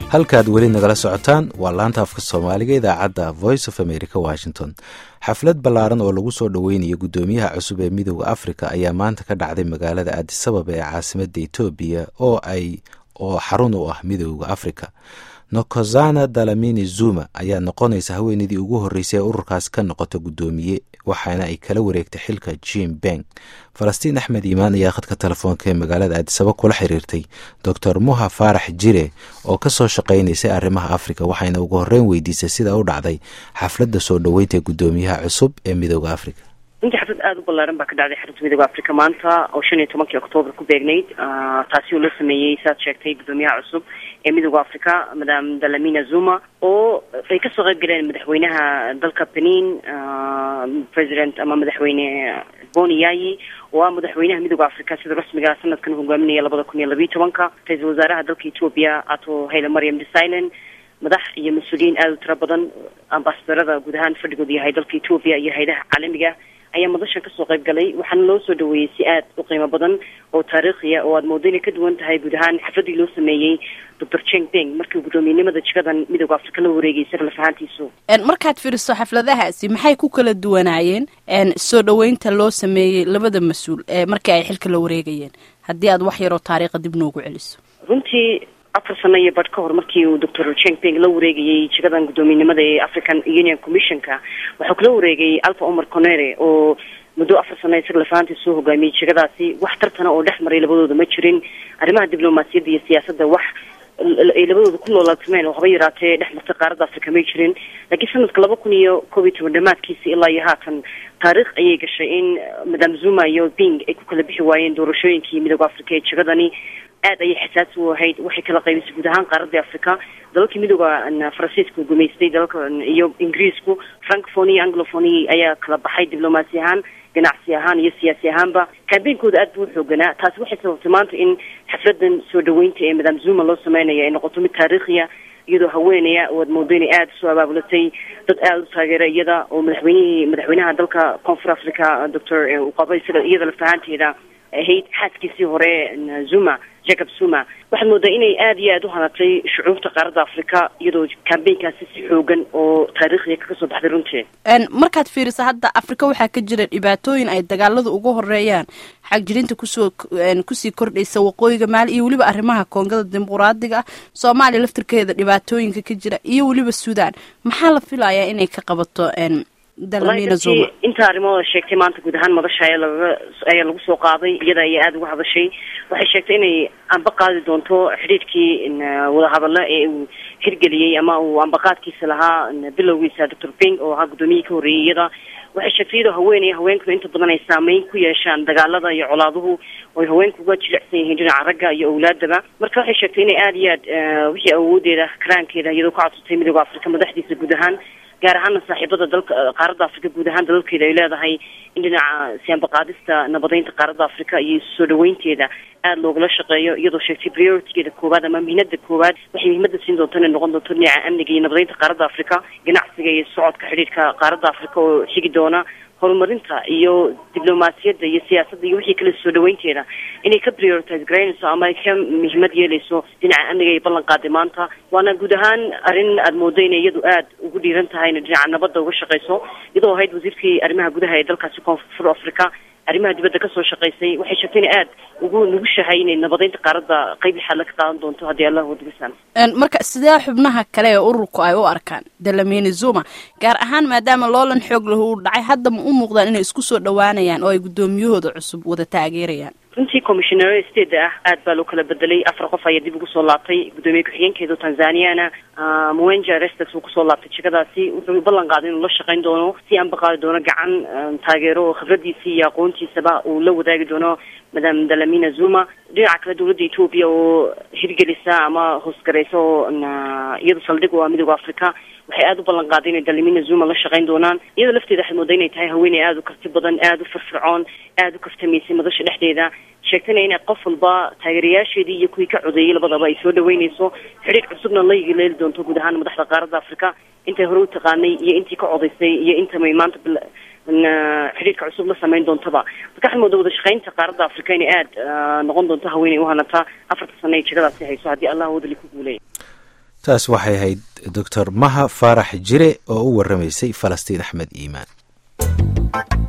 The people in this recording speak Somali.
halkaad weli nagala socotaan waa laanta afka soomaaliga idaacadda voice of america washington xaflad ballaaran oo lagu soo dhoweynayo guddoomiyaha cusub ee midooda africa ayaa maanta ka dhacday magaalada aadisababa ee caasimadda etoobiya oo ay oo xarun u ah midooda africa nokozana dalamini zuma ayaa noqonaysa haweeneydii ugu horreysay ee ururkaas ka noqota guddoomiye waxaana ay kala wareegtay xilka jim beng falastiin axmed iimaan ayaa khadka telefoonka ee magaalada aadisaba kula xiriirtay doctor muha faarax jire oo ka soo shaqaynaysay arrimaha africa waxayna ugu horreyn weydiisay sida u dhacday xafladda soo dhoweynta ee guddoomiyaha cusub ee midooda africa runtii xaflad aada u ballaaran baa ka dhacday xarunta midooda africa maanta oo shan iyo tobankii oktoobar ku beegnayd taasi oo la sameeyey saad sheegtay guddoomiyaha cusub ee midooda africa madam dalamina zuma oo ay kasoo qayb galeen madaxweynaha dalka benin president ama madaxweyne boni yayi oo ah madaxweynaha midooda africa sida rasmiga sanadkan hogaaminaya labada kun iyo labiyo tobanka ra-iisul wasaaraha dalka ethoopia ato hayle mariam desilin madax iyo mas-uuliyiin aada u tiro badan ambasadorada guud ahaan fadhigoodu yahay dalka ethoopia iyo hayadaha caalamiga ayaa madashan kasoo qayb galay waxaana loo soo dhaweeyey si aad u qiimo badan oo taariikhiya oo aada moodo inay ka duwan tahay guud ahaan xafladii loo sameeyey doctor cheng beng markii guddoomiyenimada jikadan midooda africa la wareegay isaga laf ahaantiisu markaad fiiriso xafladahaasi maxay ku kala duwanaayeen soo dhaweynta loo sameeyey labada mas-uul ee markii ay xilka la wareegayeen haddii aad wax yaroo taariikha dib noogu celiso runtii afar sano iyo badh ka hor markii uu doctor cheng beng la wareegayey jikadan guddoomiyenimada ee african union commissionka waxuu kala wareegay alfa omar conere oo muddo afar sano isaga lafahantii soo hogaamiyey jikadaasi wax tartana oo dhex maray labadooda ma jirin arrimaha diblomaasiyadda iyo siyaasadda wax ay labadooda ku loolaalsameen oo haba yaraatee dhex martay qaaradda africa may jirin laakiin sanadka laba kun iyo koob iyo toban dhamaadkiisa ilaa iyo haatan taariikh ayay gashay in madam zuma iyo bing ay ku kala bixi waayeen doorashooyinkii midooda africa ee jikadani aad ayay xasaasi u ahayd waxay kala qaybisay guud ahaan qaaradda africa dalalkii midooda faransiiska gumaystay dalalka iyo ingiriisku francophony iyo anglophony ayaa kala baxay diblomaasi ahaan ganacsi ahaan iyo siyaasi ahaanba kambeynkooda aad buu u xooganaa taasi waxay sababtay maanta in xafladan soo dhaweynta ee madam zuma loo sameynaya ay noqoto mid taariikhiya iyadoo haweenaya oo aad moodo inay aada usoo abaabulatay dad aada u taageera iyada oo madaxweynihii madaxweynaha dalka koonfur africa doctor uqaba isaga iyada lafahaanteeda ahayd xaaskiisii hore zuma jacob zuma waxaad moodaa inay aada iyo aada u hanatay shucuubta qaaradda africa iyadoo kambeynkaasi si xoogan oo taariikhiya kaga soo baxday runtii markaad fiiriso hadda africa waxaa ka jira dhibaatooyin ay dagaaladu uga horeeyaan xagjirinta kusoo kusii kordhaysa waqooyiga maali iyo weliba arrimaha koongada dimuquraadiga ah soomaaliya laftirkeeda dhibaatooyinka ka jira iyo weliba sudan maxaa la filayaa inay ka qabato dalamina zuma inta arrimooda sheegtay maanta guud ahaan madasha ayaa lagaga ayaa lagu soo qaaday iyada ayaa aada uga hadashay waxay sheegtay inay amba qaadi doonto xidhiidhkii wadahadalla ee uu hirgeliyey ama uu ambaqaadkiisa lahaa bilowgiisa doctor bing oo ahaa guddoomiyihii ka horreeyey iyada waxay sheegtay iyadoo haweeney haweenkuna inta badan ay saameyn ku yeeshaan dagaalada iyo colaaduhu oy haweenku uga jilicsan yihiin dhinaca ragga iyo awlaadaba marka waxay sheegtay inay aada iyo aad wixii awoodeeda karaankeeda iyadoo ka codsatay midooda africa madaxdiisa guud ahaan gaar ahaana saaxiibada dalka qaaradda africa guud ahaan dalalkeeda ay leedahay in dhinaca siyaanbaqaadista nabadeynta qaaradda africa iyo soo dhaweynteeda aada loogala shaqeeyo iyadoo sheegtay prioritygeeda koowaad ama muhiimada koowaad waxay muhiimada siin doonto inay noqon doonto dhinaca amniga iyo nabadeynta qaaradda africa ganacsiga iyo socodka xidhiidhka qaaradda africa oo xigi doona horumarinta iyo diblomaasiyadda iyo siyaasadda iyo wixii kale soo dhaweynteeda inay ka prioritize garaynayso ama ay ka muhiimad yeelayso dhinaca amniga ay ballan qaaday maanta waana guud ahaan arrin aada moodo inay iyadu aada ugu dhiiran tahay inay dhinaca nabadda uga shaqeyso iyadoo ahayd wasiirkii arrimaha gudaha ee dalkaasi koonfur africa arrimaha dibadda kasoo shaqaysay waxay sheegtay inay aada ugu nugushahay inay nabadeynta qaaradda qeyb lixaad la ka qaadan doonto haddii allah wadigisan marka sidee xubnaha kale ee ururku ay u arkaan dalamini zuma gaar ahaan maadaama loolan xoog lahu u dhacay hadda ma u muuqdaan inay isku soo dhawaanayaan oo ay guddoomiyahooda cusub wada taageerayaan runtii commissionare state ah aad baa loo kala bedelay afar qof ayaa dib ugu soo laabtay guddoomiye ku-xigeenkeedu tanzaniana mwenja restes uu kusoo laabtay jikadaasi wuxuu ballan qaaday inuu la shaqeyn doono si aanba qaadi doono gacan taageero oo khibradiisii iyo aqoontiisaba uu la wadaagi doono madam dalamina zuma dhinaca kale dowladda ethoopia oo hirgelisa ama hoosgaraysa oo iyada saldhig u ah midooda africa waxay aada u ballan qaaday inay dalamina zuma la shaqeyn doonaan iyadoo lafteeda waxay moodaa inay tahay haweeney aada u karti badan aada u firfircoon aada u kaftamaysay madasha dhexdeeda sheegtayna inay qof walba taageerayaasheedii iyo kuwii ka codeeyey labadaba ay soo dhaweynayso xidhiidh cusubna la leeli doonto guud ahaan madaxda qaaradda africa intay hore u taqaanay iyo intii ka codaysay iyo intamay maanta xidhiidhka cusub la sameyn doontaba marka waxay moodaa wada shaqeynta qaaradda africa inay aada noqon doonto haweeney u hanataa afarta sano ay jegadaasi hayso haddii allah wadali ku guuleeya taas waxay ahayd doctor maha faarax jire oo u waramaysay falastiin axmed iimaan